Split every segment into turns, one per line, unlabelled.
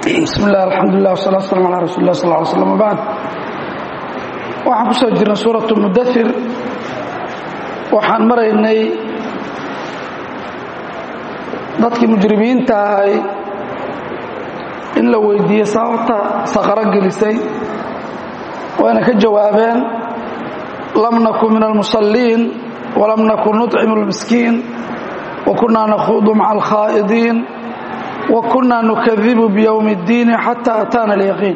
bismi illah alxamdulilah wasalatu waslaam ala rasuuli lah sal ly slam wbacd waxaan ku soo jirnay suuratu mudathir waxaan maraynay dadkii mujrimiinta ahay in la weydiiyey sababta saqaro gelisay wayna ka jawaabeen lam nakun min almusalliin walam nakun nuطcimu اlmiskiin wa kunaa nakhuudu maca alkhaa'idiin wa kunaa nukadibu bywmi اddiini xata ataana alyaqiin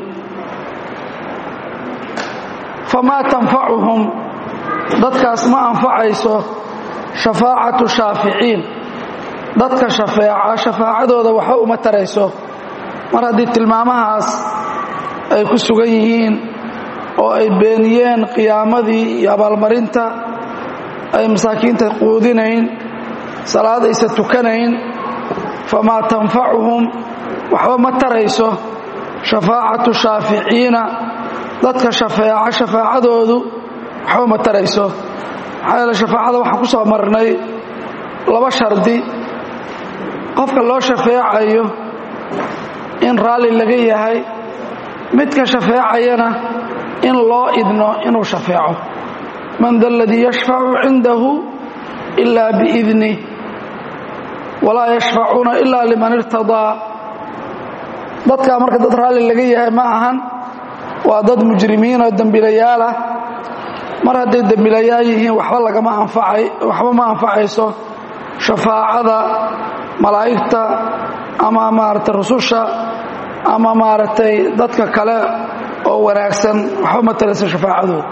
famaa tanfacuhum dadkaas ma anfacayso shafaacatu shaaficiin dadka shafeeca shafaacadooda waxba uma tarayso mar haddii tilmaamahaas ay ku sugan yihiin oo ay beeniyeen qiyaamadii iyo abaalmarinta ay masaakiinta quudinayn salaad aysa tukanayn famaa tanfacuhum waxba ma tarayso shafaacatu shaaficiina dadka shafeeca shafaacadoodu waxba ma tarayso maxaa yeele shafaacada waxaan ku soo marnay laba shardi qofka loo shafeecayo in raalli laga yahay midka shafeecayana in loo idno inuu shafeeco man da aladii yashfacu cindahu ila biidnih walaa yashfacuuna ila liman irtadaa dadkaa marka dad raalli laga yahay ma ahan waa dad mujrimiin oo dembiilayaal ah mar hadday dembiilayaal yihiin waxba lagama anfacay waxba ma anfacayso shafaacada malaa'igta ama maaragtay rususha ama maaragtay dadka kale oo wanaagsan waxba ma tarayso shafaacadooda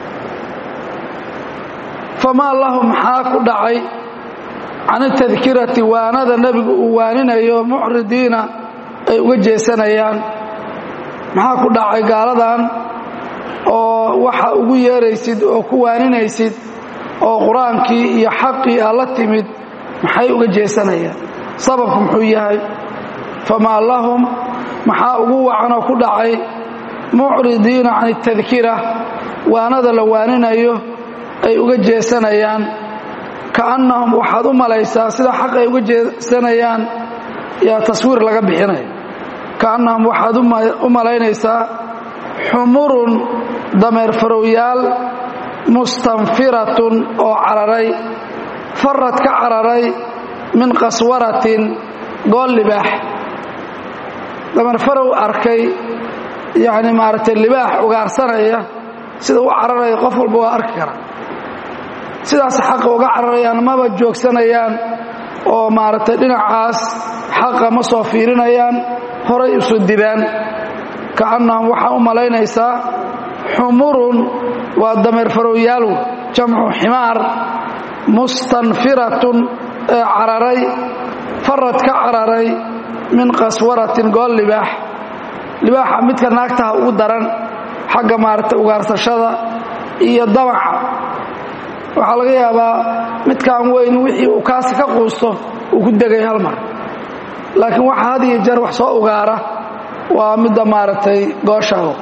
famaa lahum maxaa ku dhacay can itadkirati waanada nebigu uu waaninayo mucridiina ay uga jeesanayaan maxaa ku dhacay gaaladan oo waxa ugu yeeraysid oo ku waaninaysid oo qur-aankii iyo xaqii aa la timid maxay uga jeesanayaan sababku muxuu yahay famaa lahum maxaa ugu wacanoo ku dhacay mucridiina can itadkira waanada la waaninayo ay uga jeesanayaan kaannahum waxaad u malaysaa sida xaq ay uga jeesanayaan yaa taswiir laga bixinaya kaannahum waxaad u malaynaysaa xumurun dameer farowyaal mustanfiratun oo cararay farad ka cararay min qaswaratin gool libaax dameer farow arkay yacni maaragtay libaax ugaarsanaya sida u cararaya qof walba waa arki kara sidaas xaqa uga cararayaan maba joogsanayaan oo maaragtay dhinacaas xaqa ma soo fiirinayaan horay isu dibaan kaannahum waxaa u malaynaysaa xumurun waa dameer farowyaal jamcu ximaar mustanfiratun ee cararay farad ka cararay min qaswaratin gool libaax libaaxa midka naagtaha ugu daran xagga maaragtay ugaarsashada iyo damaca waxaa laga yaabaa midkaan weyn wixii uu kaasi ka quusto uu ku degay hal mar laakiin waxa had iyo jeer wax soo ugaara waa midda maaragtay gooshaho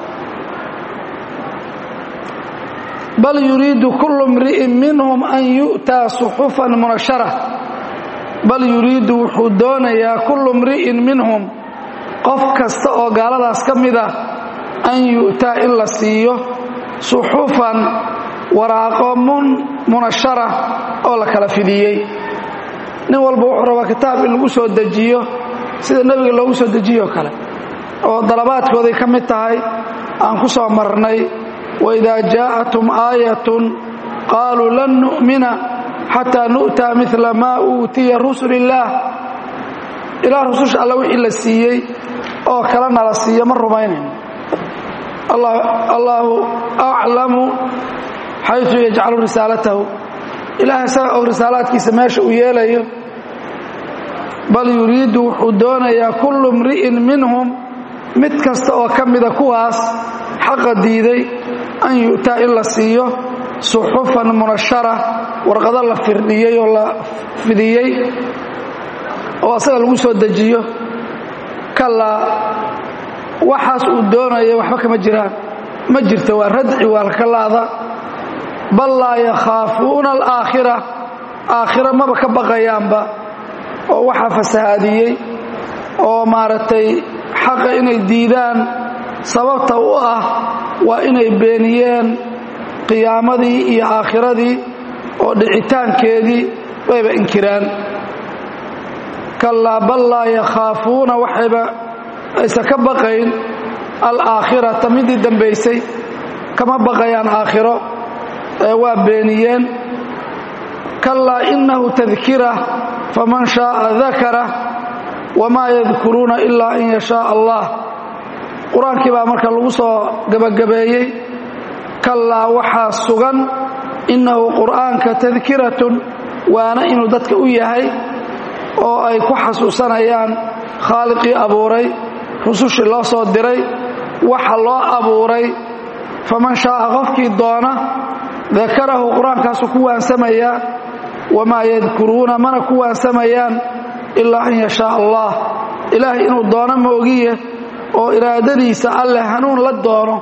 bal yuriidu kullu mri'in minhum an yu'taa suxufan munashara bal yuriidu wuxuu doonayaa kullu mri'in minhum qof kasta oo gaaladaas ka mid ah an yu'taa in la siiyo suxufan waraaqo munashara oo la kala fidiyey nin walba wuxuu rabaa kitaab in lagu soo dejiyo sida nebiga loogu soo dejiyo kale oo dalabaadkooday ka mid tahay aan ku soo marnay waidaa jaa'atum aayatun qaaluu lan nu'mina xataa nu'taa midla maa uutiya rusul illaah ilaa rususha alla wixii la siiyey oo kalena la siiyo ma rumaynayno allaahu aclamu xayثu yajcalu risaalatahu ilaah isaga og risaalaadkiisa meesha uu yeelayo bal yuriidu wuxuu doonayaa kullu mri'in minhum mid kasta oo ka mida kuwaas xaqa diiday an yu'taa in la siiyo suxufan munashara warqado la firdhiyey oo la fidiyey oo asaga lagu soo dejiyo kalaa waxaas uu doonaya waxba kama jiraan ma jirto waa radci waa lakalaada bal laa yakhaafuuna alaakhira aakhira maba ka baqayaanba oo waxaa fasahaadiyey oo maaragtay xaqa inay diidaan sababta u ah waa inay beeniyeen qiyaamadii iyo aakhiradii oo dhicitaankeedii wayba inkiraan kallaa bal laa yakhaafuuna waxayba aysan ka baqayn alaakhirata midii dambaysay kama baqayaan aakhiro ee waa beeniyeen kallaa innahu tadkira faman shaaa dakara wamaa yadkuruuna ilaa in yashaa allah qur-aankii baa marka lagu soo gebagabeeyey kallaa waxaa sugan innahu qur'aanka tadkiratun waana inuu dadka u yahay oo ay ku xasuusanayaan khaaliqii abuuray rusushii loo soo diray waxa loo abuuray faman shaaa qofkii doona dakarahu qur-aankaasu ku waansamayaa wamaa yadkuruuna mana ku waansamayaan ilaa an yashaa allah ilaahay inuu doono moogiye oo iraadadiisa alleh hanuun la doono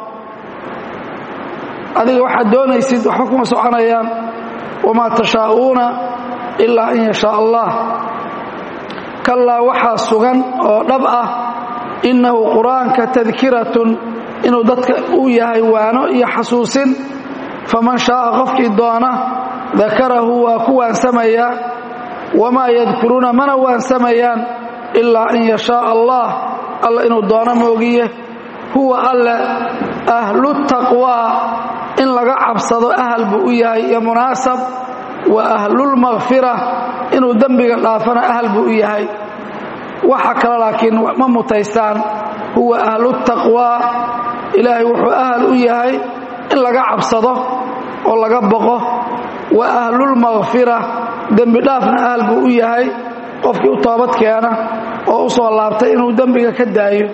adiga waxaad doonaysid waxba kuma soconayaan wamaa tashaa'uuna ilaa an yashaa allah kallaa waxaa sugan oo dhab ah innahu qur-aanka tadkiratun inuu dadka u yahay waano iyo xasuusin faman shaaa qofkii doona dakarahu waa ku waansamayaa wamaa yadkuruuna mana waansamayaan ilaa an yashaa allah alla inuu doono moogiye huwa alle ahlu taqwaa in laga cabsado ahal buu u yahay iyo munaasab wa ahlulmakfira inuu dembiga dhaafana ahal buu u yahay waxa kale laakiin ma mutaystaan huwa ahlutaqwaa ilaahay wuxuu ahal u yahay in laga cabsado oo laga boqo wa ahlulmakfira dembi dhaafna ahal buu u yahay qofkii u toobad keena oo u soo laabtay inuu dembiga ka daayo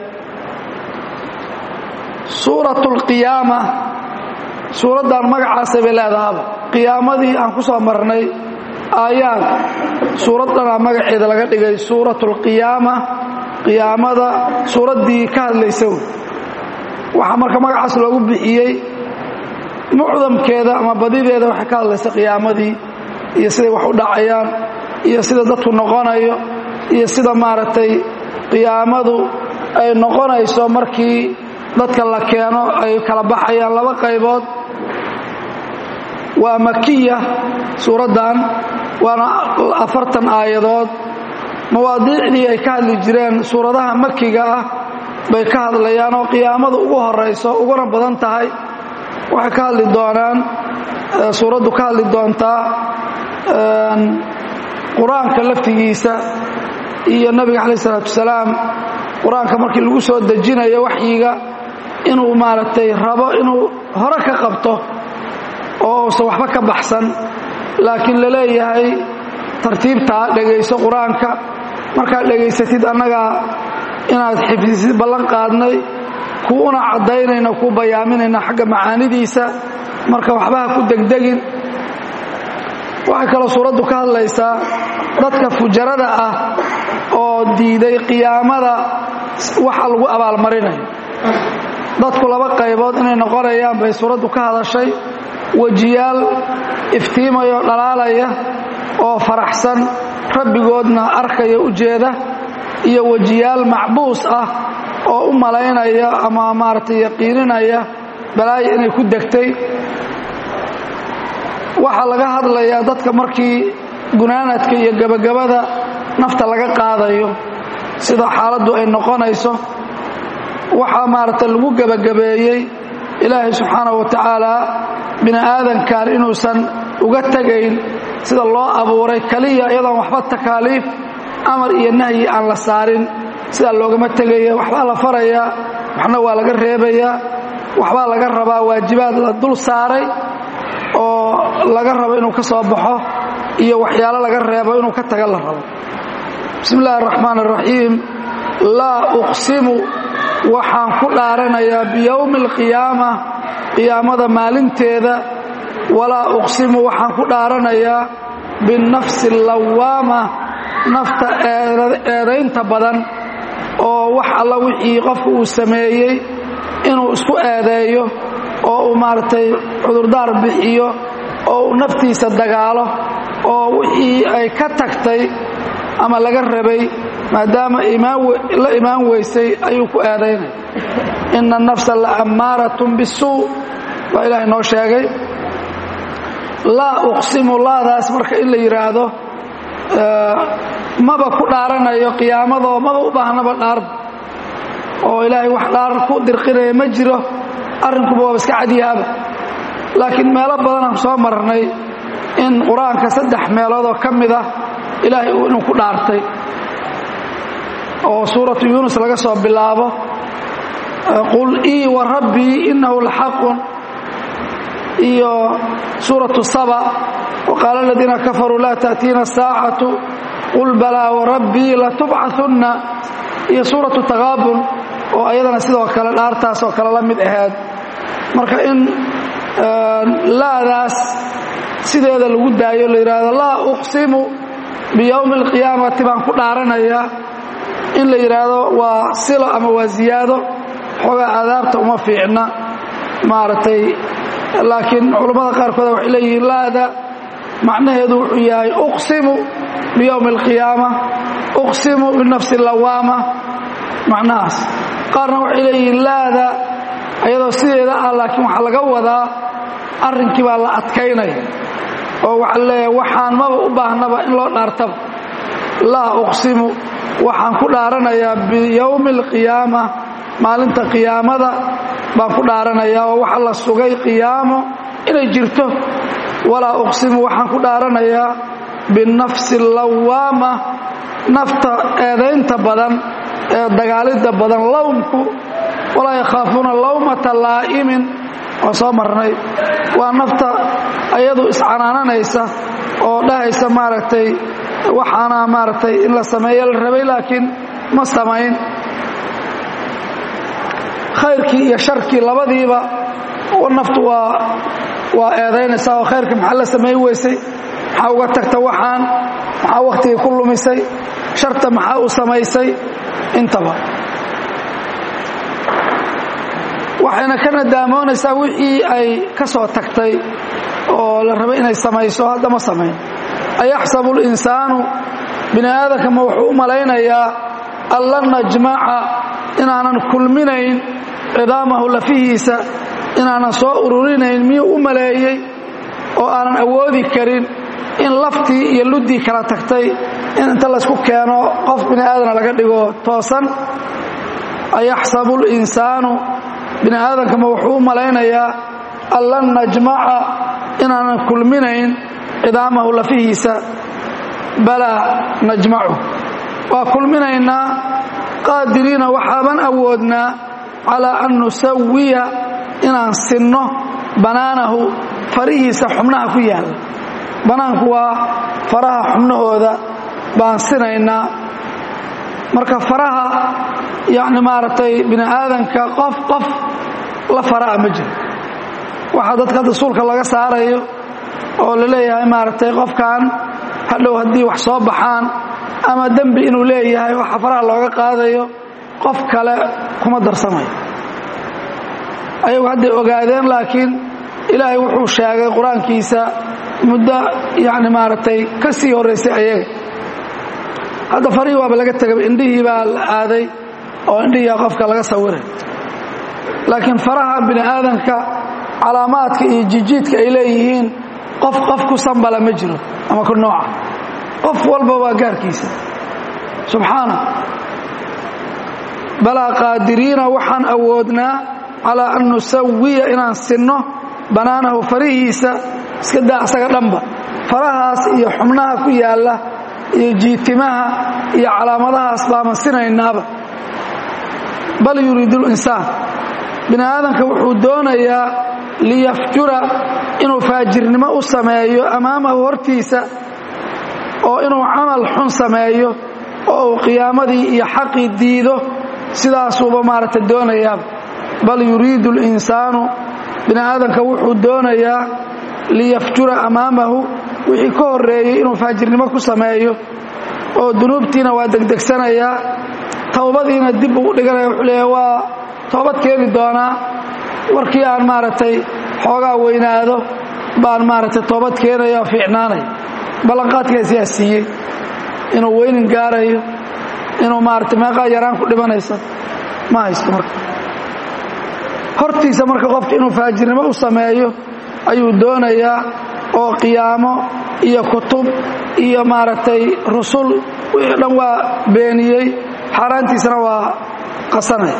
suuratu lqiyaama suuraddan magacaasay bay leedahaba qiyaamadii aan ku soo marnay aayaad suuraddanaa magaceeda laga dhigay suuratu lqiyaama qiyaamada suuraddii ka hadlaysa waxaa marka magacaas loogu bixiyey mucdamkeeda ama badideeda waxay ka hadlaysa qiyaamadii iyo siday wax u dhacayaan iyo sida dadku noqonayo iyo sida maaragtay qiyaamadu ay noqonayso markii dadka la keeno ay kala baxayaan laba qaybood waa makiya suuraddan waana afartan aayadood mawaadiicdii ay ka hadli jireen suuradaha makiga ah bay ka hadlayaan oo qiyaamadu ugu horayso uguna badan tahay waxay ka hadli doonaan suuraddu ka hadli doontaa qur-aanka laftigiisa iyo nabiga calaih isalaatu wasalaam qur-aanka markii lagu soo dejinayo waxyiga inuu maaragtay rabo inuu hore ka qabto oo uusan waxba ka baxsan laakiin la leeyahay tartiibtaa dhegayso qur-aanka markaad dhegaysatid annagaa inaad xifdisid ballan qaadnay kuuna caddaynayna kuu bayaaminayna xagga macaanidiisa marka waxbaha ku degdegin waxay kaloo suuraddu ka hadlaysaa dadka fujarada ah oo diiday qiyaamada waxa lagu abaalmarinayo dadku laba qaybood inay noqonayaan bay suuraddu ka hadashay wejiyaal iftiimayo dhalaalaya oo faraxsan rabbigoodna arkaya u jeeda iyo wejiyaal macbuus ah oo u malaynaya ama maaragtay yaqiininaya balaayo inay ku degtay waxaa laga hadlayaa dadka markii gunaanadka iyo gebagabada nafta laga qaadayo sida xaaladdu ay noqonayso waxaa maaragtay lagu gebagabeeyey ilaahay subxaanahu wa tacaala bini aadankan inuusan uga tegayn sida loo abuuray keliya iyadoon waxba takaaliif amar iyo nahyi aan la saarin sidaa loogama tegaya waxbaa la farayaa waxna waa laga reebayaa waxbaa laga rabaa waajibaad la dul saaray oo laga rabo inuu ka soo baxo iyo waxyaalo laga reebo inuu ka taga la rabo bismi illaahi araxmaan araxiim laa uqsimu waxaan ku dhaaranayaa biyowmi alqiyaama qiyaamada maalinteeda walaa uqsimu waxaan ku dhaaranayaa binnafsi allawaama nafta eedaynta badan oo wax alla wixii qofku uu sameeyey inuu isku eedeeyo oo uu maaragtay cudurdaar bixiyo oo uu naftiisa dagaalo oo wixii ay ka tagtay ama laga rabay maadaama la imaan weysay ayuu ku eedaynaya ina الnafsa laamaaratun bisuu waa ilaahay noo sheegay laa uqsimu laadaas marka in la yidhaahdo maba ku dhaaranayo qiyaamadoo maba u baahnaba dhaarba oo ilaahay wax dhaar ku dirqinaya ma jiro arrinkuba waaba iska cadyaaba laakiin meelo badanaan soo marnay in qur-aanka saddex meeloodoo ka mid ah ilaahay inuu ku dhaartay oo suuratu yuunus laga soo bilaabo qul ii wa rabbii innahu laxaqun iyo suuratu saba waqaala aladiina kafaruu laa ta'tiina asaacatu qul balaa warabbii latubcahunna iyo suuratu taqaabun oo ayadana sidoo kale dhaartaasoo kale la mid ahayd marka in laadaas sideeda lagu daayo la yidhaahdo laa uqsimu biyowmi alqiyaamati baan ku dhaaranayaa in la yidhaahdo waa silo ama waa ziyaado xoogaa aadaabta uma fiicna maaragtay laakiin culammada qaarkood waxay leeyihiin laada macnaheedu wuxuu yahay uqsimu biyowmi alqiyaama uqsimu binafsi lawaama macnahaas qaarna waxay leeyihiin laada ayadoo sideeda ah laakiin waxaa laga wadaa arrinkii baa la adkaynaya oo waxaa leeyahay waxaan maba u baahnaba in loo dhaartaba laa uqsimu waxaan ku dhaaranayaa biyowmi alqiyaama maalinta qiyaamada baan ku dhaaranayaa oo waxa la sugay qiyaamo inay jirto walaa uqsimu waxaan ku dhaaranayaa binafsi lawaama nafta eedaynta badan ee dagaalidda badan lowmku walaa yakhaafuuna lawmata laa'imin oo soo marnay waa nafta ayadu iscanaananaysa oo dhahaysa maaragtay waxaana maaragtay in la sameeyo la rabay laakiin ma samayn khayrkii iyo sharkii labadiiba naftu waa waa eedaynaysaa oo khayrka maxaa la samayn weysay maxaa uga tagta waxaan maxaa wakhtigii ku lumisay sharta maxaa u samaysay intaba waxayna ka nadaamoonaysaa wixii ay ka soo tagtay oo la rabay inay samayso hadda ma samayn ayaxsabu اlinsaanu bini aadamka ma wuxuu u malaynayaa an lan najmaca inaanan kulminayn cidaamahu lafihiisa inaanan soo ururinayn miyuu u maleeyey oo aanan awoodi karin in laftii iyo luddii kala tagtay in inta laysku keeno qof bini aadana laga dhigo toosan ayaxsabu اlinsaanu bini aadamkama wuxuu u malaynayaa an lan najmaca inaanan kulminayn cidaamahu lafihiisa balaa najmacu waa kulminaynaa qaadiriina waxaaban awoodnaa calaa an nusawiya inaan sinno banaanahu farihiisa xubnaha ku yaalla banaanku waa faraha xubnahooda baan sinaynaa marka faraha yacni maaragtay bini aadanka qof qof la fara'a ma jiro waxaa dadka hadda suulka laga saarayo oo la leeyahay maaragtay qofkan hadhow haddii wax soo baxaan ama dembi inuu leeyahay waxa faraha looga qaadayo qof kale kuma darsamayo ayagu hadday ogaadeen laakiin ilaahay wuxuu sheegay qur-aankiisa muddo yacni maaragtay ka sii horraysay ayaga hadda farihii waaba laga tegay indhihii baa la aaday oo indhihiia qofka laga sawiray laakiin faraha bini aadamka calaamaadka iyo jijiidka ay leeyihiin qof qof ku sambala ma jiro ama ku nooca qof walba waa gaarkiisa subxaana balaa qaadiriina waxaan awoodnaa calaa an nusawiya inaan sinno banaanahu farihiisa iska daa asaga dhanba farahaas iyo xubnaha ku yaalla iyo jiitimaha iyo calaamadahaas baaman sinaynaaba bal yuriidu linsaan bini aadamka wuxuu doonayaa liyafjura inuu faajirnimo u sameeyo amaamahu hortiisa oo inuu camal xun sameeyo oo uu qiyaamadii iyo xaqii diido sidaasuuba maaragta doonayaa bal yuriidu اlinsaanu bini aadamka wuxuu doonayaa liyafjura amaamahu wixii ka horeeyey inuu faajirnimo ku sameeyo oo dunuubtiina waa degdegsanayaa towbadiina dib ugu dhiganaya wuxuu leeya waa toobad keeni doonaa warkii aan maaragtay xoogaa weynaado baan maaragtay toobad keenaya oo fiicnaanaya ballanqaadkaas yaa siiyey inuu weynin gaarayo inuu maarata meeqaa yaraan ku dhimanaysa ma haysto marka hortiisa marka qofka inuu faajirnimo u sameeyo ayuu doonayaa oo qiyaamo iyo kutub iyo maaragtay rusul wixii dhan waa beeniyey xaaraantiisana waa qasanaya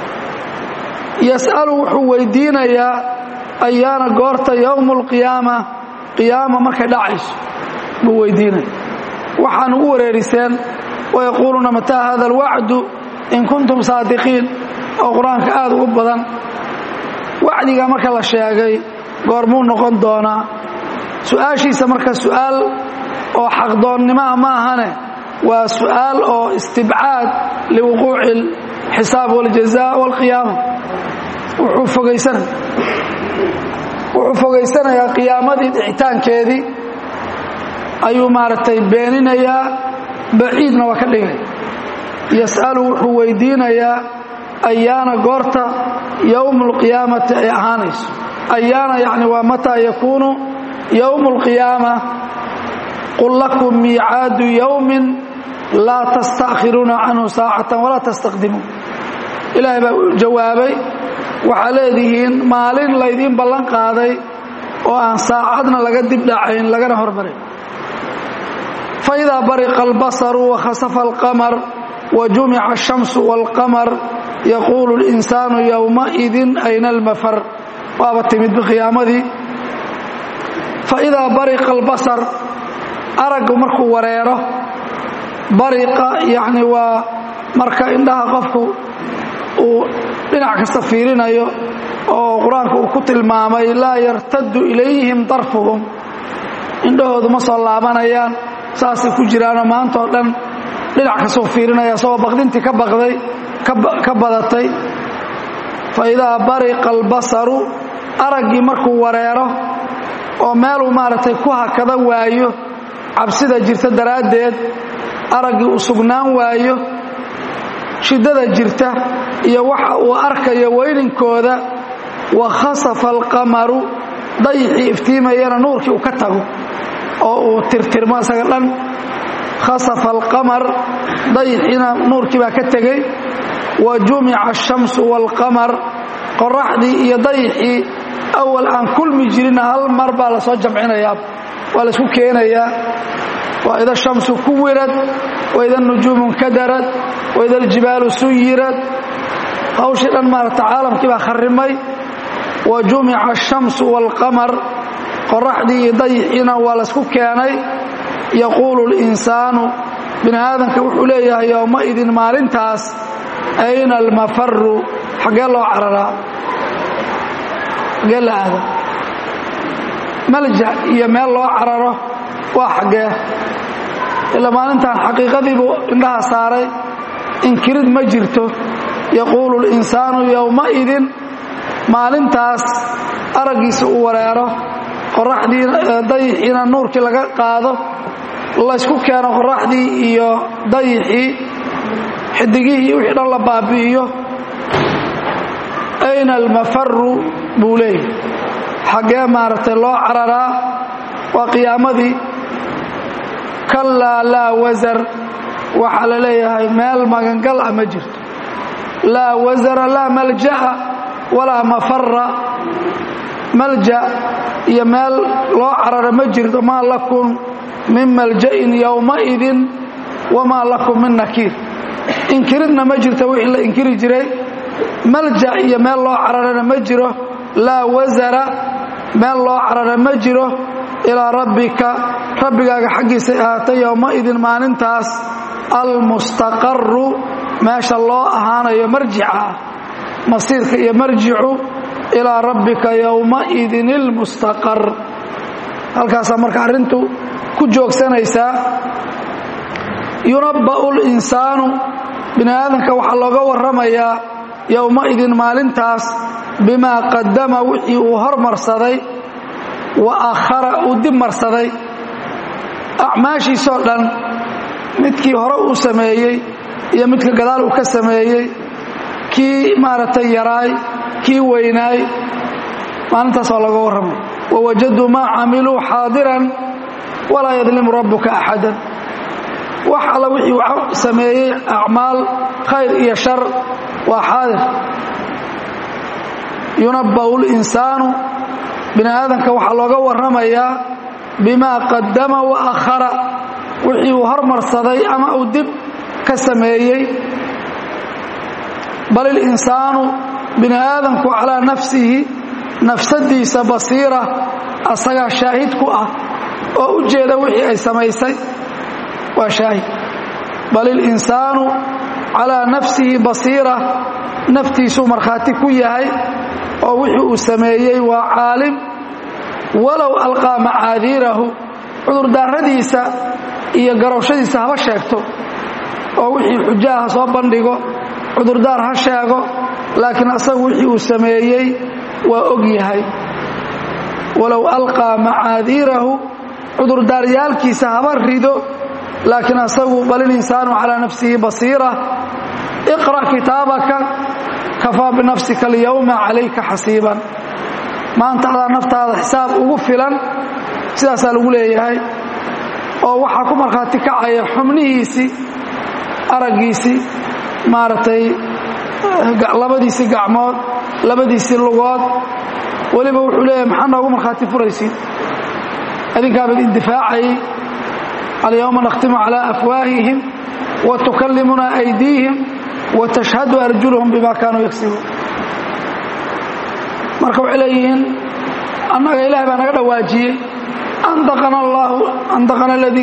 yas'alu wuxuu weydiinayaa ayaana goorta yowmu alqiyaama qiyaama markay dhacayso buu weydiinaya waxaan ugu wareeriseen wayaquuluuna mataa hada alwacdu in kuntum saadiqiin oo qur-aanka aad ugu badan wacdiga marka la sheegay goormuu noqon doonaa su-aashiisa marka su'aal oo xaqdoonnimaa ma ahane waa su'aal oo istibcaad liwuquuci alxisaab waljaza walqiyaama wuxuu fogaysanaya wuxuu fogaysanayaa qiyaamadii dhicitaankeedii ayuu maaragtay beeninayaa baciidna waa ka dhigay yas'alu wuxuu weydiinayaa ayaana goorta yowmu alqiyaamati ay ahaanayso ayaana yacni waa mataa yakuunu yowmu alqiyaama qul lakum miicaadu yowmin laa tastaakhiruuna canhu saacatan walaa tastaqdimuun ilaahay baa u jawaabay waxaa leedihiin maalin laydiin ballan qaaday oo aan saacadna laga dib dhacayn lagana hormarin faidaa bariqa albasaru wakhasafa alqamar wa jumica ashamsu waalqamar yaquulu اlinsaanu yowmaidin ayna almafar waaba timid biqiyaamadii faidaa bariqa albasar araggu markuu wareero bariqa yacni waa marka indhaha qofku uu dhinac kasta fiirinayo oo qur-aanka uu ku tilmaamay laa yartaddu ilayhim darfuhum indhahoodu ma soo laabanayaan saasay ku jiraanoo maanta oo dhan dhinac kastuu fiirinaya isagoo baqdintii ka baqday ka badatay fa idaa bariqa albasaru araggii markuu wareero oo meeluu maaragtay ku hakada waayo cabsida jirta daraaddeed araggii uu sugnaan waayo shiddada jirta iyo waxa uu arkayo weyninkooda wa khasafa alqamaru dayixii iftiimayana nuurkii uu ka tago oo uu tirtirmo isaga dhan khasafa alqamar dayixiina nuurkii baa ka tegey wa jumica ashamsu waalqamar qoraxdii iyo dayixii awal aan kulmi jirinna hal mar baa la soo jamcinayaa waa la isku keenayaa waa ida shamsu kuwirad waida nujuumu nkadarad waida aljibaalu suyirad hawshii dhan maarata caalamkii baa kharrimay wa jumica ashamsu waalqamar qoraxdii iyo dayixiina waa laysku keenay yaquulu اlinsaanu bini aadamka wuxuu leeyahay yowmaidin maalintaas ayna almafaru xaggee loo cararaa xaggee la aada malja iyo meel loo cararo waa xaggee ilaa maalintan xaqiiqadiibuu indhaha saaray inkirid ma jirto yaquulu اlinsaanu yowmaidin maalintaas araggiisa uu wareero qoraxdii dayixiina nuurkii laga qaado laysku keeno qoraxdii iyo dayixii xidigihii wixii dhan la baabi'iyo ayna almafaru buu leeyahy xaggee maaragtay loo cararaa waa qiyaamadii kallaa laa wasar waxaa la leeyahay meel magangal ah ma jirto laa wasara laa malja'a walaa mafara malja iyo meel loo cararo ma jirto maa lakum min malja'in yowmaidin wamaa lakum min nakiir inkiridna ma jirto wixii la inkiri jiray malja iyo meel loo cararana ma jiro laa wasara meel loo carara ma jiro ilaa rabbika rabbigaaga xaggiisay ahaatay yowmaidin maalintaas almustaqaru meesha loo ahaanayo marjica ah masiirka iyo marjicu ilaa rabbika yowmaidin ilmustaqar halkaasaa marka arrintu ku joogsanaysaa yunabba'u linsaanu bini aadamka waxaa looga warramayaa yowmaidin maalintaas bimaa qadama wixii uu hormarsaday wa akhara uu dib marsaday acmaashiisoo dhan midkii hore uu sameeyey iyo midka gadaal uu ka sameeyey kii maaragtay yaraay kii weynaay maalintaas waa looga warramaya wawajaduu maa camiluu xaadiran walaa yadlimu rabbuka axadan wax alla wixii uu sameeyey acmaal khayr iyo shar waa xaadir yunabba'u linsaanu bini aadamka waxaa looga warramayaa bimaa qadama wa akhara wixii uu hormarsaday ama uu dib ka sameeyey bal ilinsaanu bini aadamku calaa nafsihi nafsadiisa basiira asagaa shaahid ku ah oo u jeeda wixii ay samaysay waa shaahid bal ilinsaanu calaa nafsihi basiira naftiisuu markhaati ku yahay oo wixii uu sameeyey waa caalim walow alqaa macaadiirahu cudurdaaradiisa iyo garowshadiisa haba sheegto oo wixii xujaha soo bandhigo cudurdaar ha sheego laakiin asagu wixii uu sameeyey waa og yahay walow alqaa macaadiirahu cudurdaaryaalkiisa haba rido laakiin asagu bal ilinsaanu calaa nafsihi basiira iqra' kitaabaka kafaa binafsika alyowma calayka xasiiban maanta adaa naftaada xisaab ugu filan sidaasaa lagu leeyahay oo waxaa ku markhaati kacaya xubnihiisii araggiisii maaragtay labadiisii gacmood labadiisii lugood weliba wuxuu leeyahay maxaa noogu markhaati furaysiin adinkaabad indifaacayay alyowma nakhtimu calaa afwaahihim wa tukallimuna aydiihim wa tashhadu arjuluhum bima kaanuu yagsibuun marka waxay leeyihiin annaga ilahay baa naga dhawaajiyey andaqana allahu andaqana aladii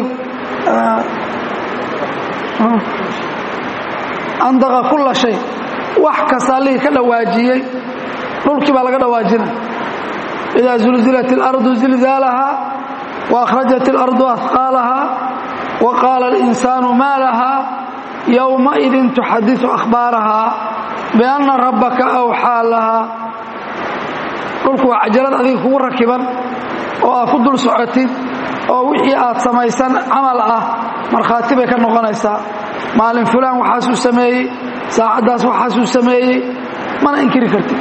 andaqa kulla shay wax kasta allihii ka dhawaajiyey dhulkii baa laga dhawaajinay idaa zulzilat اlardu zilzaalaha wa akhrajat اlardu ahqaalaha wa qaala اlinsaanu maa laha yowmaidin tuxadiثu akhbaaraha bianna rabbaka awxaa laha dhulku waa cajalad adiga kugu rakiban oo aad ku dul socotid oo wixii aad samaysan camal ah markhaati bay ka noqonaysaa maalin fulaan waxaasuu sameeyey saacaddaas waxaasuu sameeyey mana inkiri kartid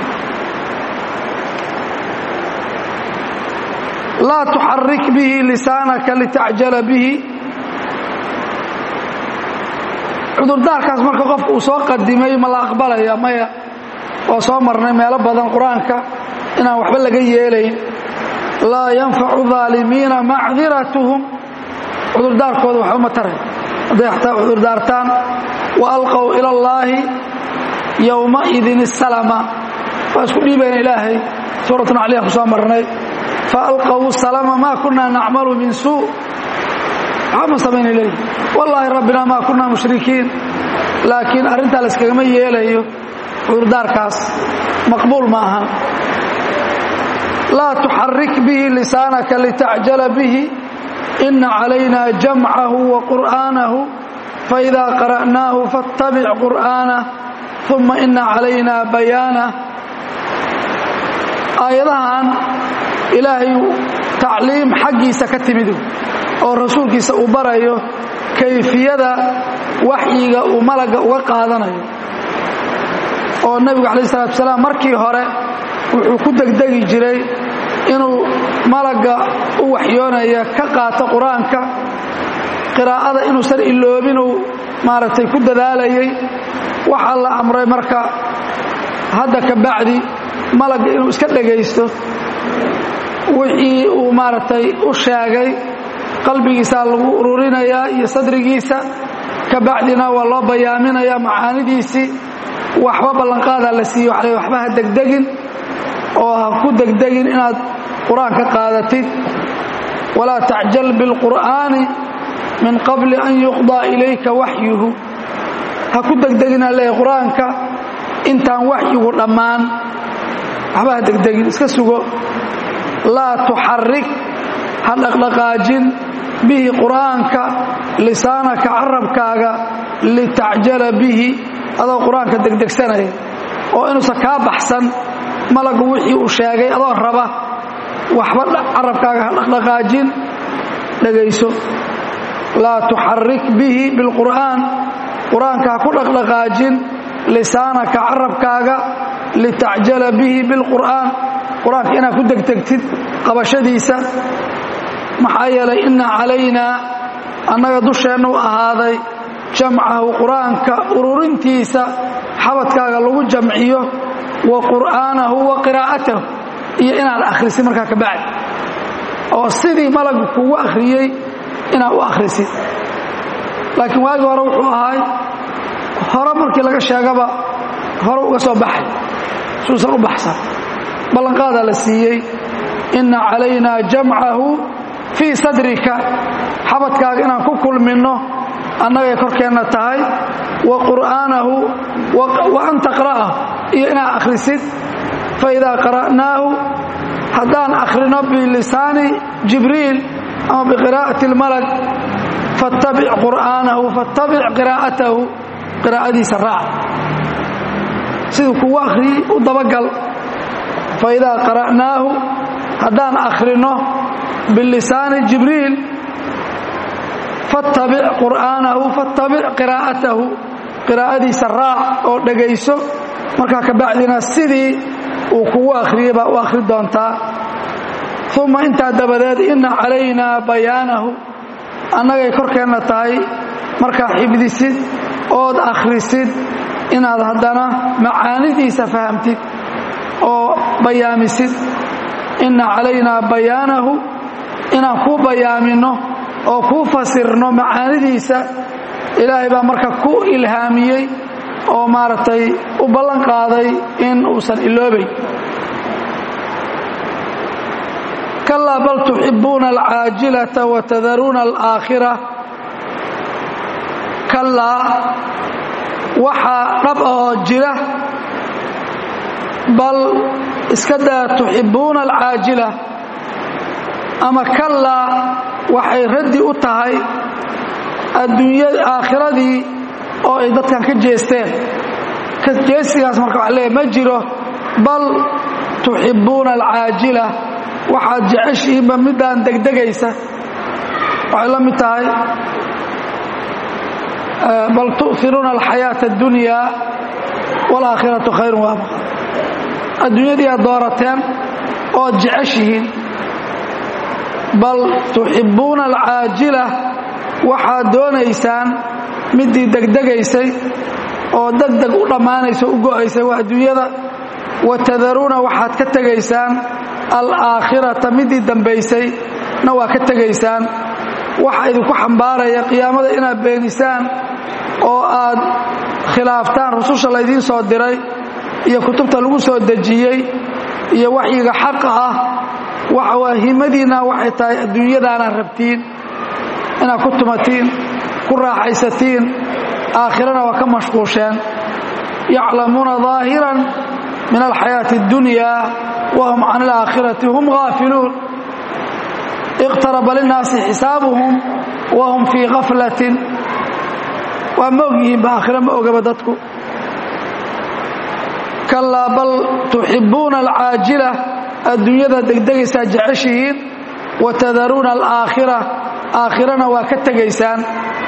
laa tuxarik bihi lisaanaka litacjala bihi cudurdaarkaas marka qofka uu soo qadimay ma la aqbalaya maya waa soo marnay meelo badan qur-aanka inaan waxba laga yeelayn laa yanfacu aalimiina macdiratuhum cudurdaarkooda waxba ma taray hadday xataa cudurdaartaan wa alqow ila allaahi yowmaidin isalama waa isku dhiibayna ilaahay suuratun caliya ku soo marnay fa alqow salama maa kunaa nacmalu min suu waxba ma samayna leeyi wallaahi rabbina maa kunaa mushrikiin laakiin arrintaa la yskagama yeelayo cudurdaarkaas maqbuul ma ahan laa tuxarik bihi lisaanaka litacjala bihi ina calayna jamcahu wa qur'aanahu faidaa qara'naahu faاttabic qur'aanah uma ina calayna bayaanah aayadahan ilaahay tacliim xaggiisa ka timid oo rasuulkiisa uu barayo kayfiyada waxyiga uu malagga uga qaadanayo oo nebigu calayh salatu salaam markii hore wuxuu ku degdegi jiray inuu malagga u waxyoonaya ka qaato qur-aanka qiraa'ada inuusan iloobinuu maaragtay ku dadaalayay waxaa la amray marka hadda ka bacdi malagga inuu iska dhegaysto wixii uu maaragtay u sheegay qalbigiisaa lagu ururinayaa iyo sadrigiisa ka bacdina waa loo bayaaminayaa macaanidiisii waxba ballanqaadaa la siiye waa waxba ha degdegin oo ha ku degdegin inaad qur-aan ka qaadatid walaa tacjal biاlqur'aani min qabli an yuqضىa ilayka waxyuhu ha ku degdegina leeya qur-aanka intaan waxyigu dhammaan waxba ha degdegin iska sugo laa tuxarik ha dhaqdhaqaajin bihi qur'aanka lisaanaka carabkaaga litacjala bihi adoo qur-aanka degdegsanaya oo inuusan kaa baxsan malagu wixii uu sheegay adoo raba waxba carabkaaga ha dhaqdhaqaajin dhegayso laa tuxarik bihi bilqur'aan qur-aanka ha ku dhaqdhaqaajin lisaanaka carabkaaga litacjala bihi bilqur'aan qur-aanka inaad ku degdegtid qabashadiisa maxaa yeelay ina calaynaa annaga dusheennu ahaaday jamcahu qur-aanka ururintiisa xabadkaaga lagu jamciyo wa qur'aanahu wa qiraa'atahu iyo inaad akhrisid markaa ka bacdi oo sidii malagu kugu akhriyey inaad u akhrisid laakiin waagii hore wuxuu ahay hore markii laga sheegaba hore uga soo baxay suusan u baxsan ballanqaadaa la siiyey inna calaynaa jamcahu fii sadrika xabadkaaga inaan ku kulminno annagay korkeenna tahay wa qur'aanahu wa an taqra'ahu iyo inaad akhrisid fa idaa qara'naahu haddaan akhrino bilisaani jibriil ama biqiraa'ati اlmalak fattabic qur'aanahu fattabic qiraa'atahu qiraa'adiisa raac siduu kugu akhriyey u dabagal fa idaa qara'naahu haddaan akhrino bilisaani jibriil fattabic qur'aanahu fattabic qiraa'atahu qiraa'adiisa raac oo dhegayso markaa ka bacdina sidii uu kugu akhriyey baa u akhri doontaa uma intaa dabadeed inna calaynaa bayaanahu annagay korkeenna tahay markaa xibdisid ood akhrisid inaad haddana macaanidiisa fahamtid oo bayaamisid inna calaynaa bayaanahu inaan kuu bayaaminno oo kuu fasirno macaanidiisa ilaahay baa marka ku ilhaamiyey oo maaragtay u ballan qaaday in uusan iloobayn kalaa bal tuxibbuuna alcaajilata wa tadaruuna alaakhira kalaa waxaa dhab ahoo jira bal iska daa tuxibbuuna alcaajila ama kalaa waxay raddi u tahay adduunya aakhiradii oo ay dadkan ka jeesteen jeesigaas marka waxa leeyahy ma jiro bal tuxibbuuna alcaajila waxaad jeceshihiinba midaan degdegaysa waxay la mid tahay bal tu'iruuna alxayaata اddunya wاlaakhiratu khayru waabqa adduunyadii aad doorateen ood jeceshihiin bal tuxibbuuna alcaajila waxaad doonaysaan midii degdegaysay oo degdeg u dhammaanaysa u go'aysay waa adduunyada wa tadaruuna waxaad ka tegaysaan alaakhirata midii dambaysay na waa ka tegaysaan waxa idinku xambaaraya qiyaamada inaad beenisaan oo aad khilaaftaan rususha laydiin soo diray iyo kutubta lagu soo dejiyey iyo waxyiga xaqa ah waxa waa himadiinna waxay tahay adduunyadaanaad rabtiin inaad ku tumatiin ku raaxaysatiin aakhirana waa ka mashquusheen yaclamuuna ظaahiran min alxayaaةi اddunya wahum can alaakhirati hum gaafiluun iqtaraba linnaasi xisaabuhum wahum fii gaflatin waa ma og yihiinba aakhira ma ogaba dadku kalaa bal tuxibbuuna alcaajila adduunyada degdegaysaa jeceshihiin wa tadaruuna alaakhira aakhirana waa ka tegaysaan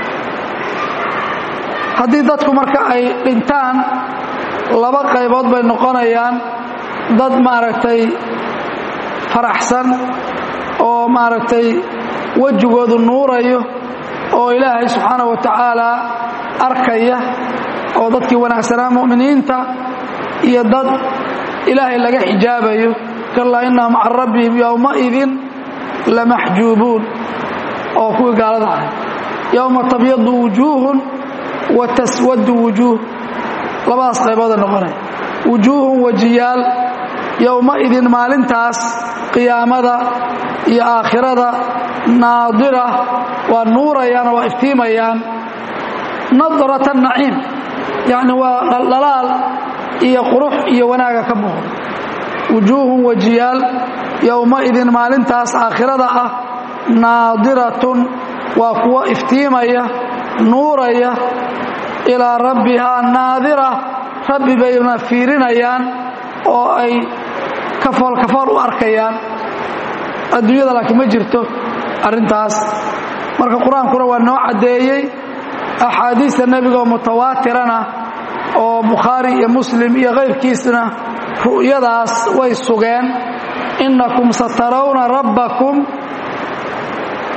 haddii dadku marka ay dhintaan laba qaybood bay noqonayaan dad maaragtay faraxsan oo maaragtay wejigoodu nuurayo oo ilaahay subxaanaه wa tacaala arkaya oo dadkii wanaagsanaa mu'miniinta iyo dad ilaahay laga xijaabayo kalaa innahum can rabbihim yowmaidin lamaxjuubuun oo kuwii gaalada ahay yowma tabyadu wujuuhun wa taswadu wujuuh labadaas qaybooda noqonaya wujuuhun wajiyaal yowmaidin maalintaas qiyaamada iyo aakhirada naadira waa nuurayaan oo waa iftiimayaan nadrata naciim yacni waa dhaldhalaal iyo qurux iyo wanaaga ka muuqda wujuuhun wajiyaal yowmaidin maalintaas aakhirada ah naadiratun waa kuwo iftiimaya nuuraya ilaa rabbihaa naadira rabbi bayna fiirinayaan oo ay kafool kafool u arkayaan adduunyada laakiin ma jirto arrintaas marka qur-aankuna waa noo caddeeyey axaadiista nebigaoo mutawaatirana oo bukhaari iyo muslim iyo kayrkiisna ru'yadaas way sugeen innakum satarawna rabbakum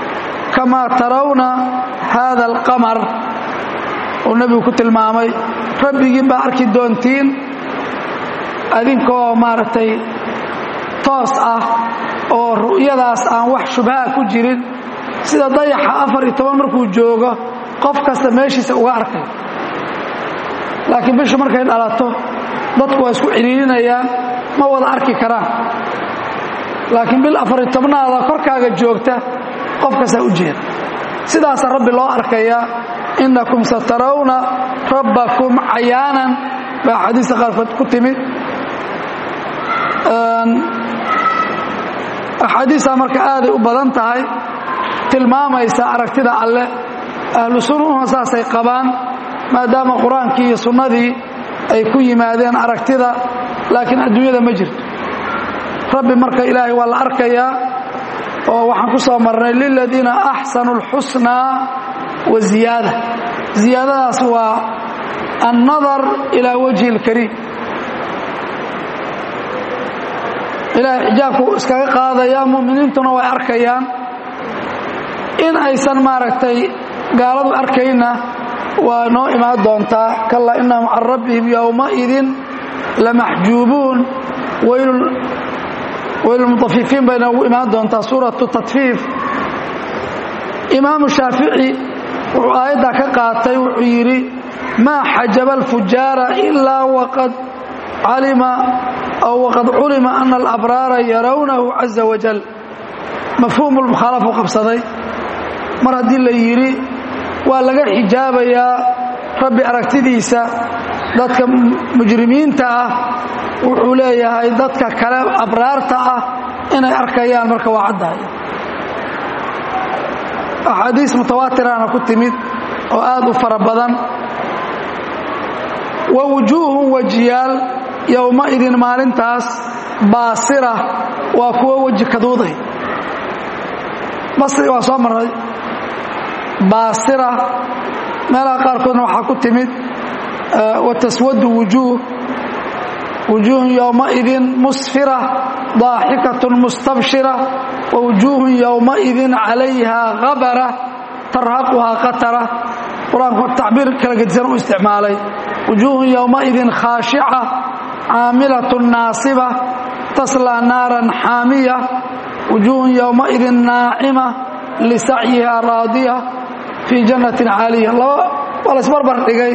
kamaa tarawna haada alqamar uu nebigu ku tilmaamay rabbigiin baa arki doontiin adinkoo maaragtay toos ah oo ru'yadaas aan wax shubhaa ku jirin sida dayaxa afar iyo toban markuu joogo qof kasta meeshiisa uga arkay laakiin bishu markay dhalato dadku waa isku ciriirinayaan ma wada arki karaan laakiin bil afariyo tobnaada korkaaga joogta qof kastaa u jeeda sidaasa rabbi loo arkayaa innakum satarawna rabbakum cayaanan baa axaadiista qaarkood ku timid axaadiistaa marka aaday u badan tahay tilmaamaysa aragtida alleh ahlu sunnuhuna saasay qabaan maadaama qur-aankii iyo sunnadii ay ku yimaadeen aragtida laakiin adduunyada ma jirto rabbi marka ilaahay waa la arkayaa oo waxaan ku soo marnay liladiina axsanu اlxusnaa wa ziyaada ziyaadadaas waa annadar ilaa wajhi اlkariim ilaahay xijaabku iskaga qaadayaa mu'miniintuna way arkayaan in aysan maaragtay gaaladu arkayna waa noo imaan doontaa kallaa innahum can rabbihim yowmaidin lamaxjuubuun waylulmutafifiin bay noogu imaan doontaa suuratu tatfiif imaamu shaafici wuxuu aayaddaa ka qaatay wuxuu yidhi maa xajaba alfujaara ilaa waqad calima aw waqad culima ana alabraara yarawnahu caza wajal mafhuumu lmukhaalafu qabsaday mar haddii la yidhi waa laga xijaabayaa rabbi aragtidiisa dadka mujrimiinta ah wuxuu leeyahay dadka kale abraarta ah inay arkayaan marka waa caddahay axaadiis mutawaatirana ku timid oo aad u fara badan wa wujuuhun wajiyaal yowmaidin maalintaas baasira waa kuwo weji kaduuday basri waa soo marray baasira meelaha qaarkoodna waxaa ku timid wataswadu wujuuh wujuuhun yowmaidin musfira daaxikatun mustabshira wawujuuhun yowmaidin calayha habara tarhaquhaa qatara qur-aanku tacbiir kala gedisan u isticmaalay wujuuhun yowmaidin khaashica caamilatun naasiba taslaa naaran xaamiya wujuuhun yowmaidin naacima lisacyiha raadiya fii jannatin caaliya laba waa laysbarbar dhigay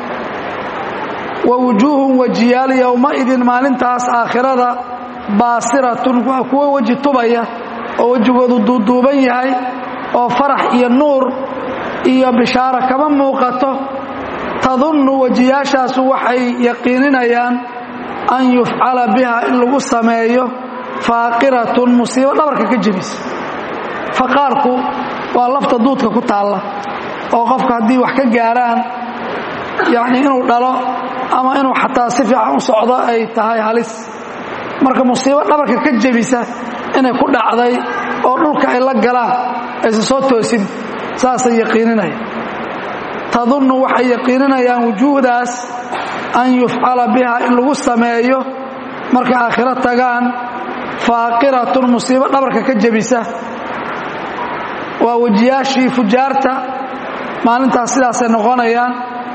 wa wujuuhun wajiyaal yowmaidin maalintaas aakhirada baasiratun waa kuwo weji tubaya oo wejigoodu duuduuban yahay oo farax iyo nuur iyo bishaaro kama muuqato tadunnu wejiyaashaasu waxay yaqiininayaan an yufcala biha in lagu sameeyo faaqiratun musiibo dhabarka ka jebisa faqaarku waa lafta duudka ku taalla oo qofka haddii wax ka gaaraan yacnii inuu dhalo ama inuu xataa si fiican u socdo ay tahay halis marka musiibo dhabarka ka jebisa inay ku dhacday oo dhulka ay la galaan aysan soo toosin saasay yaqiininayaan tadunnu waxay yaqiininayaan wujuuhdaas an yufcala biha in lagu sameeyo markay aakhiro tagaan faaqiratun musiibo dhabarka ka jebisa waa wejiyaashii fujaarta maalintaas sidaasay noqonayaan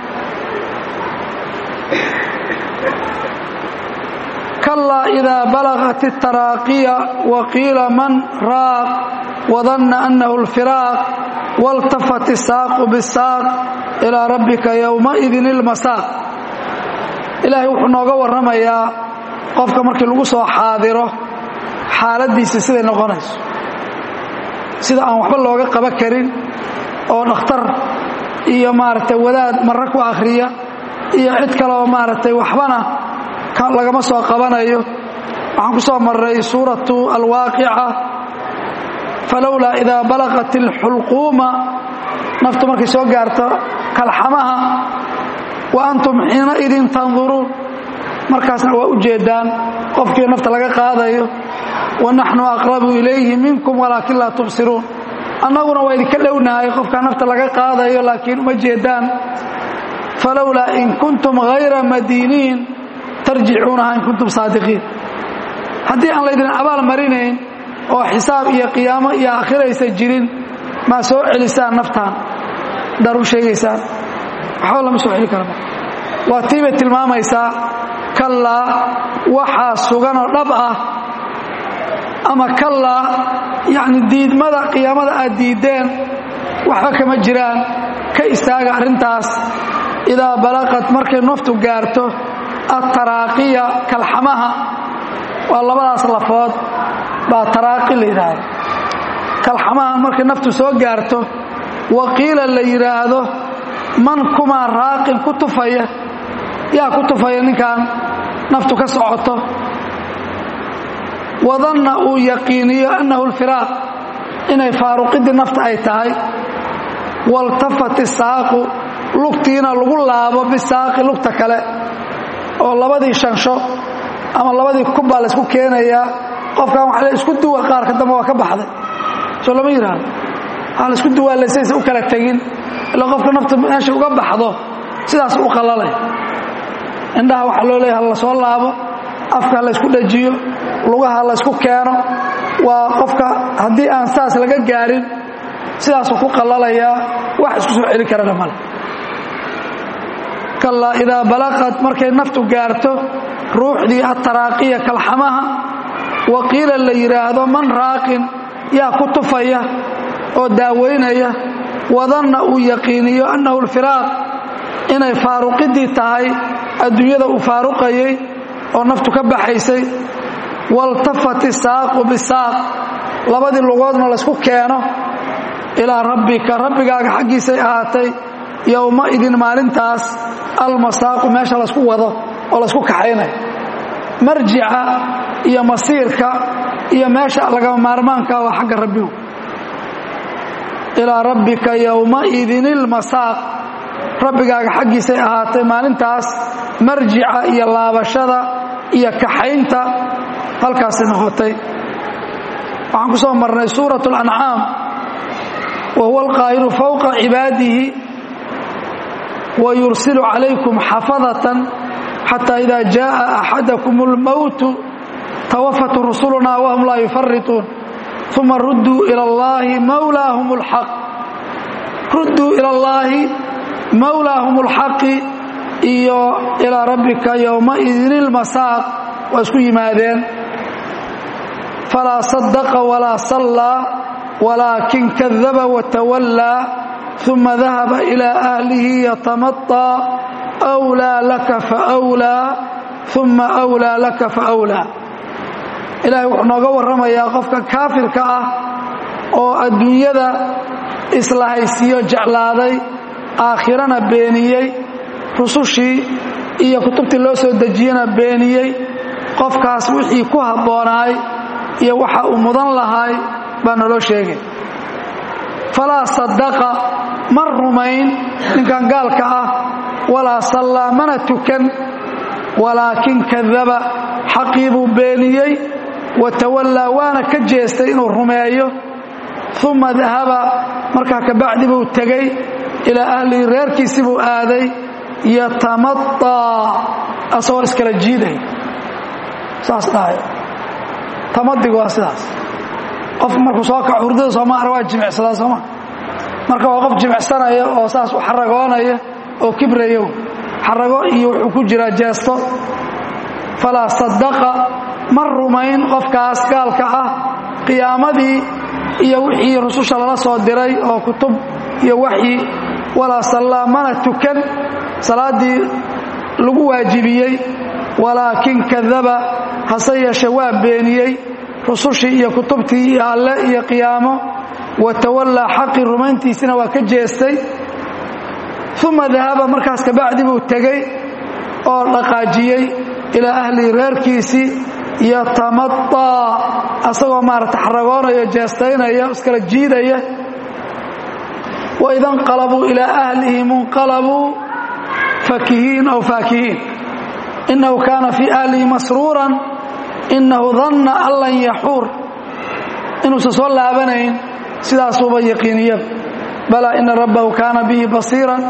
kalaa idaa balagat اtaraaqiya waqiila man raaq wadanna annahu اlfiraaq waltafat isaaqu bisaaq ilaa rabbika yowmaidin ilmasaaq ilaahay wuxuu nooga warramayaa qofka markii lagu soo xaadiro xaaladdiisa siday noqonayso sida aan waxba looga qaban karin oo dhakhtar iyo maaragtay wadaad marre ku akhriya iyo cid kaleoo maaragtay waxbana lagama soo qabanayo waxaan ku soo marray suuratu alwaaqica falowlaa idaa balaqat alxulquuma naftu markay soo gaarto kalxamaha wa antum xiinaidin tanduruun markaasna waa u jeedaan qofkii nafta laga qaadayo wanaxnu aqrabu ilayhi minkum walaakin laa tubsiruun annaguna waa idinka dhownahay qofkaa nafta laga qaadayo laakiin uma jeedaan falowlaa in kuntum hayra madiiniin tarjicuunaha in kuntum saadiqiin haddii aan laydin abaal marinayn oo xisaab iyo qiyaamo iyo aakhiraysa jirin maa soo celisaan naftaan haddaad u sheegaysaan waxba lama soo celi karaba waa tii bay tilmaamaysaa kallaa waxaa suganoo dhab ah ama kallaa yacni diidmada qiyaamada aad diiddeen waxba kama jiraan ka istaaga arrintaas idaa balaqad markay naftu gaarto attaraaqiya kalxamaha waa labadaas lafood baa taraaqi la yidhaahdo kalxamaha markay naftu soo gaarto waqiila la yidhaahdo man kumaa raaqin ku tufaya yaa ku tufaya ninkan naftu ka socoto wadanna uu yaqiiniyo annahu alfiraaq inay faaruqidii nafta ay tahay waltafat isaaqu lugtiina lagu laabo bisaaqi lugta kale oo labadii shansho ama labadii kubbaa laysku keenayaa qofkan waxa la isku duwa qaarka dambe waa ka baxday soo lama yidhaahdo waxaa la isku duwaallaysaysa u kala tegin ila qofka nafta meesha uga baxdo sidaas u qallalay indhaha waxaa loo leeyahay la soo laabo afka la ysku dhajiyo lugaha la ysku keeno waa qofka haddii aan saas laga gaarin sidaasuu ku qallalayaa wax isku soo celi karana male kallaa idaa balaqad markay naftu gaarto ruuxdii attaraaqiya kalxamaha wa qiila la yidhaahdo man raaqin yaa ku tufaya oo daawaynaya wadanna uu yaqiiniyo annahu alfiraaq inay faaruqidii tahay adduunyada uu faaruqayay oo naftu ka baxaysay waltafat isaaqu bisaaq labadii lugoodna laysku keeno ilaa rabbika rabbigaaga xaggiisay ahaatay yowmaidin maalintaas almasaaqu meesha laysku wado oo laysku kaxaynayo marjica iyo masiirka iyo meesha lagama maarmaanka waa xagga rabbigu ilaa rabbika yowmaidin ilmasaaq rabbigaaga xaggiisay ahaatay maalintaas marjica iyo laabashada iyo kaxaynta halkaasay noqotay waxaan ku soo marnay suurat اlancaam wa huwa alqaahiru fowqa cibaadihi wa yursilu calaykum xafadatan xata ida jaءa axadakum اlmowtu tawafat rusuluna wahum laa yufarituun uma rudduu ila اllahi mawlaahum اlxaq rudduu ila اllaahi mawlaahum اlxaqi iyo ilaa rabbika yowmaidin ilmasaaq waa isku yimaadeen falaa sadaqa walaa sallaa walaakin kadaba watawallaa uma dahaba ilaa ahlihi yatamaطaa أwlaa laka faأwlaa uma أwlaa laka faأwlaa ilaahay wuxuu nooga warramayaa qofka kaafirka ah oo adduunyada islahaysiiyo jeclaaday aakhirana beeniyey rusushii iyo kutubtii loo soo dejiyena beeniyey qofkaas wixii ku habboonaay iyo waxa uu mudan lahaay baa naloo sheegay falaa sadaqa ma rumayn ninkan gaalka ah walaa sallaa mana tukan walaakin kadaba xaqii buu beeniyey wa tawallaa waana ka jeestay inuu rumeeyo uma dahaba markaa kabacdi buu tegey ilaa ahlihi reerkiisii buu aaday yatamaطaa asagoo iskala jiiday saas dhahay tamadigu waa sidaas qof markuu soo kaco hurdada sooma ara waa jimicsadaa sooma marka waa qof jimicsanaya oo saas u xaragoonaya oo kibrayo xarago iyo wuxuu ku jiraa jeesto falaa sadaqa ma rumayn qofkaas gaalka ah qiyaamadii iyo wixii rususha lala soo diray oo kutub iyo waxyi walaa sallaa mana tukan salaaddii lagu waajibiyey walaakin kadaba hase yeeshe waa beeniyey rusushii iyo kutubtii iyo alle iyo qiyaamo wa tawallaa xaqii rumayntiisina waa ka jeestay uma dahaba markaas kabacdi buu tegey oo dhaqaajiyey ilaa ahlihi reerkiisii yatamaطaa asagoo maarata xaragoonaya jeestaynaya iskala jiidaya waida nqalabuu ilaa ahlihim inqalabuu fakihiin aw faakihiin inahu kaana fii ahlihi masruuran inahu danna an lan yaxuur inuusan soo laabanayn sidaasuuba yaqiiniyada balaa ina rabbahu kaana bihi basiiran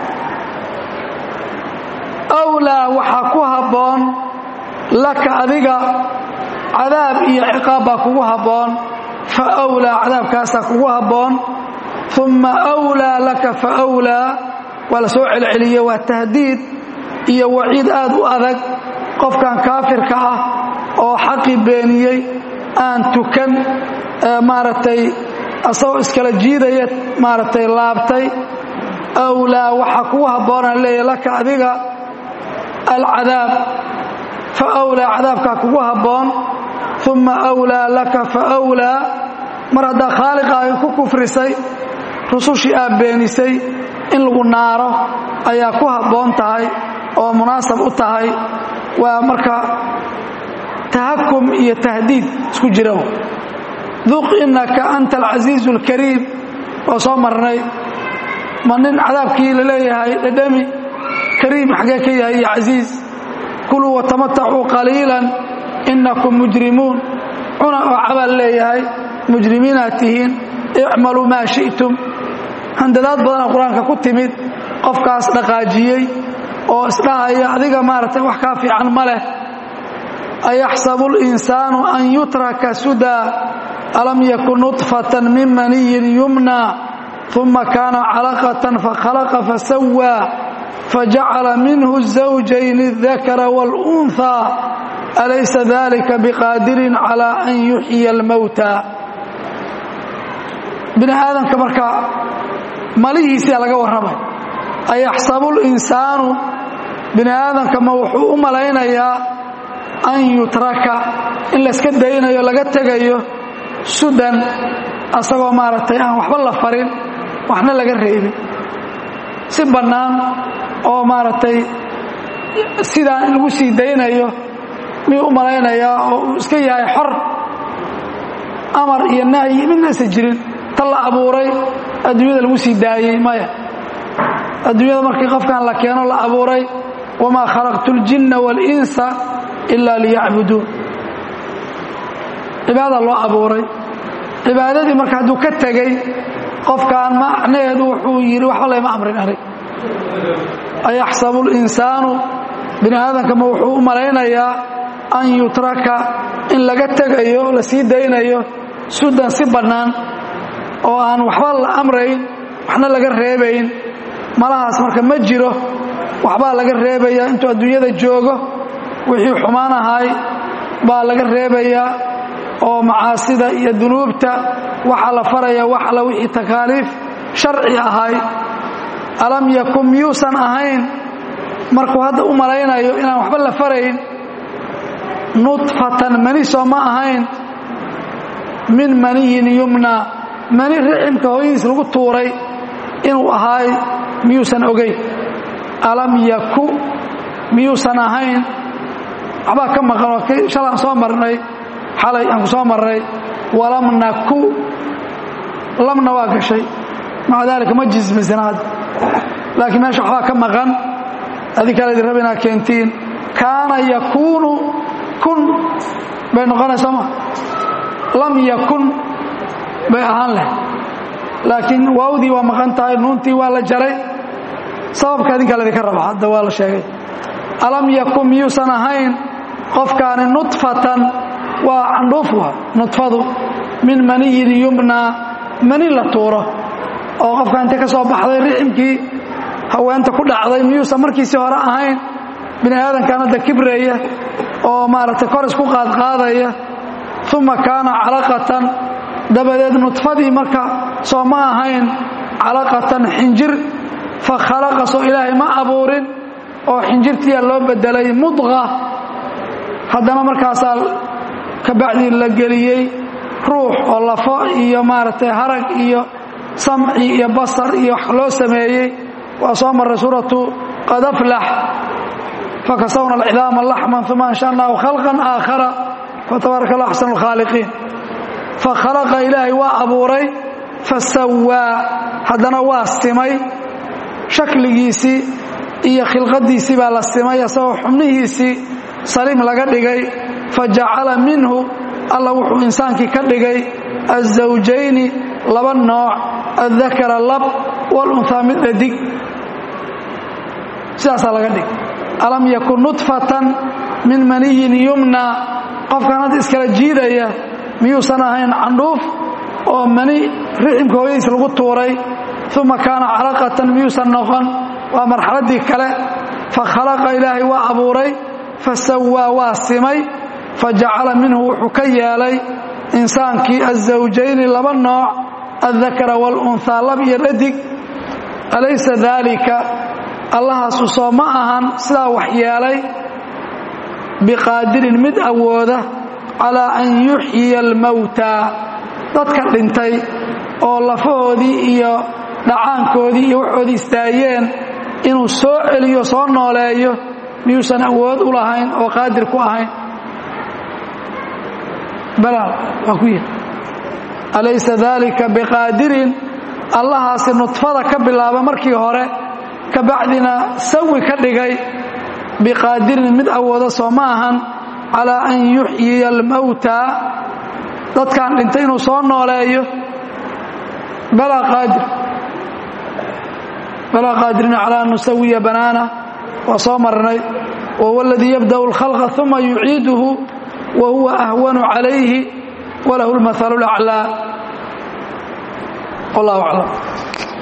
wlaa waxaa ku habboon laka adiga cadaab iyo ciqaab baa kugu habboon fa wlaa cadaabkaasaa kugu habboon uma wlaa laka faawlaa waa la soo celceliye waa tahdiid iyo waciid aad u adag qofkan kaafirka ah oo xaqii beeniyey aan tukan maaragtay asagoo iskala jiidaya maaragtay laabtay awlaa waxaa kugu habboonaan leeya laka adiga alcadaab fa awlaa cadaabkaa kugu habboon uma awlaa laka fa awlaa mar haddaa khaaliqaaga ku kufrisay rusushii aad beenisay in lagu naaro ayaa ku habboon tahay oo munaasab u tahay waa marka tahakum iyo tahdiid isku jira duq inaka anta alcasiizu alkariim oo soo marnay ma nin cadaabkii la leeyahay dhadhami kariim xaggee ka yahay iyo casiiz kuluu watamatacuu qaliilan inakum mujrimuun cuna oo cabal leeyahay mujrimiinaad tihiin icmaluu maa shi'tum handadaad badana qur-aanka ku timid qofkaas dhaqaajiyey oo isdhahaya adiga maaragtay wax kaa fiican ma leh ayaxsabu اlinsaanu an yutraka sudaa alam yakun nuطfatan min maniyin yumna uma kaana calaqatan fakhalaqa fasawaa fajacala minhu الزawjayn الdakara wاlأnثى alaysa dalika biqaadirin calى an yuxyiya اlmowta bini aadamka marka malihiisia laga warramay ayaxsabu اlinsaanu bini aadamka ma wuxuu u malaynayaa an yutraka in layska daynayo laga tegayo sudan asagoo maaragtay aan waxba la farin waxna laga reebin si bannaan oo maaragtay sidaan in lagu sii daynayo miyuu u malaynayaa oo uu iska yahay xor amar iyo nahyi midna aysan jirin ta la abuuray adduunyada lagu sii daayey maya adduunyada markii qofkan la keeno la abuuray wamaa khalaqtu اljinna wاlinsa ila liyacbuduun cibaada loo abuuray cibaadadii marka hadduu ka tegey qofkaan macnaheedu wuxuu yidhi waxba layma amrin anig ayaxsabu اlinsaanu bini aadamka ma wuxuu u malaynayaa an yutraka in laga tegayo la sii daynayo sudan si bannaan oo aan waxba la amrayn waxna laga reebayn malahaas marka ma jiro waxbaa laga reebayaa intuu adduunyada joogo wixii xumaan ahay baa laga reebayaa oo macaasida iyo dunuubta waxaa la faraya wax alla wixii takaaliif sharci ahay alam yakun miyuusan ahayn markuu hadda u malaynayo inaan waxba la farayn nudfatan mani soo ma ahayn min maniyin yumna mani riximka hooyadiis lagu tuuray inuu ahaay miyuusan ogeyn alam yaku miyuusan ahayn waxbaa ka maqan oo shalaan soo marnay xalay aan ku soo marnay walam naku lamna waa gashay maca daalika ma jismisanaad laakiin meesha waxbaa ka maqan adi kale idin raba inaad keentiin kaana yakuunu kun bay noqonaysa ma lam yakun bay ahaan leh laakiin waawdii waa maqan tahay nuuntii waa la jaray sababka idinka laydinka raba hadda waa la sheegay alam yakun miyuusan ahayn qofkaani nudfatan waa candhuuf wa nudfadu min maniyin yumnaa mani la tuuro oo qofka intay ka soo baxday riximkii haweenta ku dhacday miyuusan markiisii hore ahayn bini aadamkan hadda kibreeya oo maaragtay kor isku qaadqaadaya uma kaana calaqatan dabadeed nudfadii marka soo ma ahayn calaqatan xinjir fa khalaqa soo ilaahay ma abuurin oo xinjirtiyaa loo bedelay mudqa haddana markaasaa kabacdii la geliyey ruux oo lafo iyo maaragtay harag iyo samci iyo basar iyo wax loo sameeyey waa soo marray suuratu qad aflax fakasawna alcidaama laxman uma ansha'naahu khalqan aakhara fatabaaraka allah axsanu alkhaaliqiin fakhalaqa ilaahay waa abuuray fasawaa haddana waa simay shakligiisii iyo khilqadiisii baa la simay asagoo xubnihiisii saliim laga dhigay fajacala minhu alla wuxuu insaankii ka dhigay azawjayni laba nooc addakara lab walunhaa mid dhadig sidaasaa laga dhig alam yakun nudfatan min maniyin yumna qofkan hadda iskala jiidaya miyuusan ahayn candhuuf oo mani riximka hooyadiis lagu tuuray uma kaana calaqatan miyuusan noqon waa marxaladdii kale fa khalaqa ilaahay waa abuuray fa sawaa waa simay fa jacala minhu wuxuu ka yeelay insaankii azawjayni laba nooc addakara waalunhaa lab iyo dhadig alaysa daalika allahaasu soo ma ahan sidaa wax yeelay biqaadirin mid awooda calaa an yuxyiya almowtaa dadka dhintay oo lafahoodii iyo dhacaankoodii iyo waxoodii istaayeen inuu soo celiyo soo nooleeyo miyuusan awood u lahayn oo qaadir ku ahayn balaa waa ku yihi alaysa daalika biqaadirin allahaasi nudfada ka bilaaba markii hore ka bacdina sawi ka dhigay biqaadirin mid awooda soo ma ahan calaa an yuxyiya almowtaa dadkan dhintay inuu soo nooleeyo balaa qaadir balaa qaadirina calaa an nusawiya banaana waa soo marnay wahuwa aladii yabda'u اlkhalqa uma yuciiduhu wa huwa ahwanu calayhi walahu اlmahalu اlaclaa wallah aclam